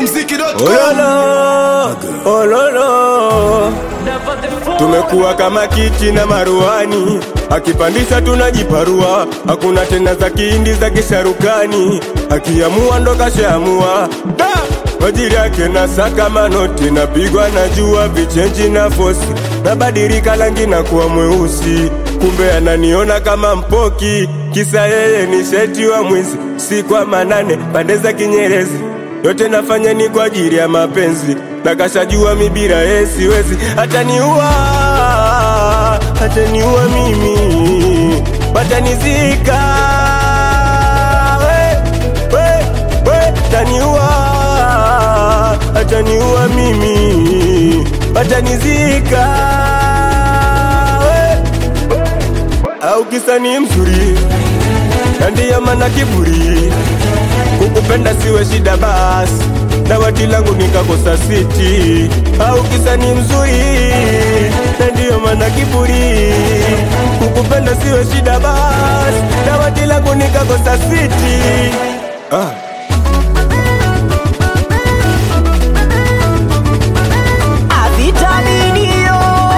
Ikmziki.com Ololo, ololo, tumekuwa kama kiti na maruani, akipandisha tunajiparua, hakuna tena za kihindi za kisharukani, akiamua ndo kashaamua Da! Majiri yake na saka manoti, napigwa na jua vichenji na fosi, nabadilika rangi na kuwa mweusi, kumbe ananiona kama mpoki, kisa yeye ni sheti wa mwizi, si kwa manane pande za Kinyerezi yote nafanya ni kwa ajili ya mapenzi, na kashajua mibira yeye siwezi, ataniua, ataniua mimi, watanizika we, we, we, ataniua, ataniua mimi, watanizika we, au kisa ni mzuri na ndiyo maana kiburi kukupenda siwe shida basi dawati langu nikakosa siti au kisa ni mzuri na ndiyo maana kiburi kukupenda siwe shida basi dawati langu nikakosa siti ah. avitaminio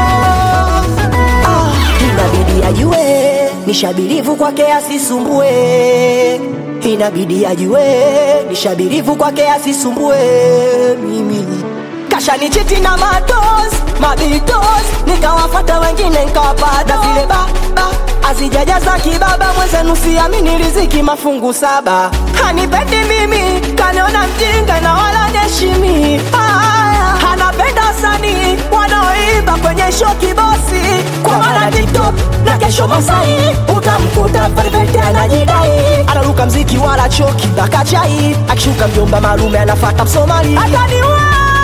ah, inabidi ajue nishabirivu kwake asisumbue inabidi ajue nishabirivu kwake asisumbue mimi kashanichiti na matos mabitos nikawafata wengine nkawapata zile baba azijajaza kibaba mwenzenu siamini riziki mafungu saba hanipendi mimi kaniona mjinga na wala neshimi Aya, anapenda wasanii wanaoimba kwenye show kibosi kwa maana tiktok na kesho masai utamkuta perfect anajidai anaruka mziki wala choki mpaka chai akishuka mjomba malume anafata msomali ataniua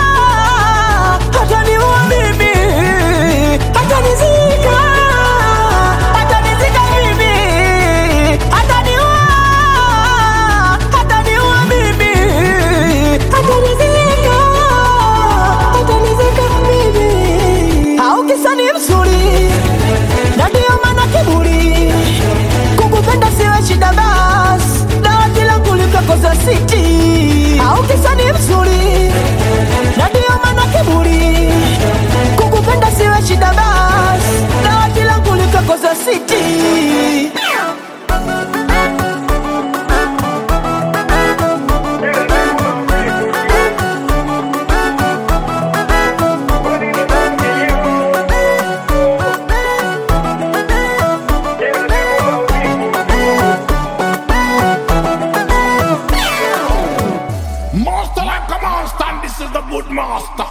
ataniua mimi atanizika atanizika mimi ataniua ataniua mimi atanizika atanizika mimi au kisa ni mzuri na ndio maana kiburi kukupenda siwe shida bas dawati langu likakoza siti au kisa ni mzuri na ndio maana kiburi kukupenda siwe shida bas dawati langu likakoza siti Master like a monster, and this is the good master.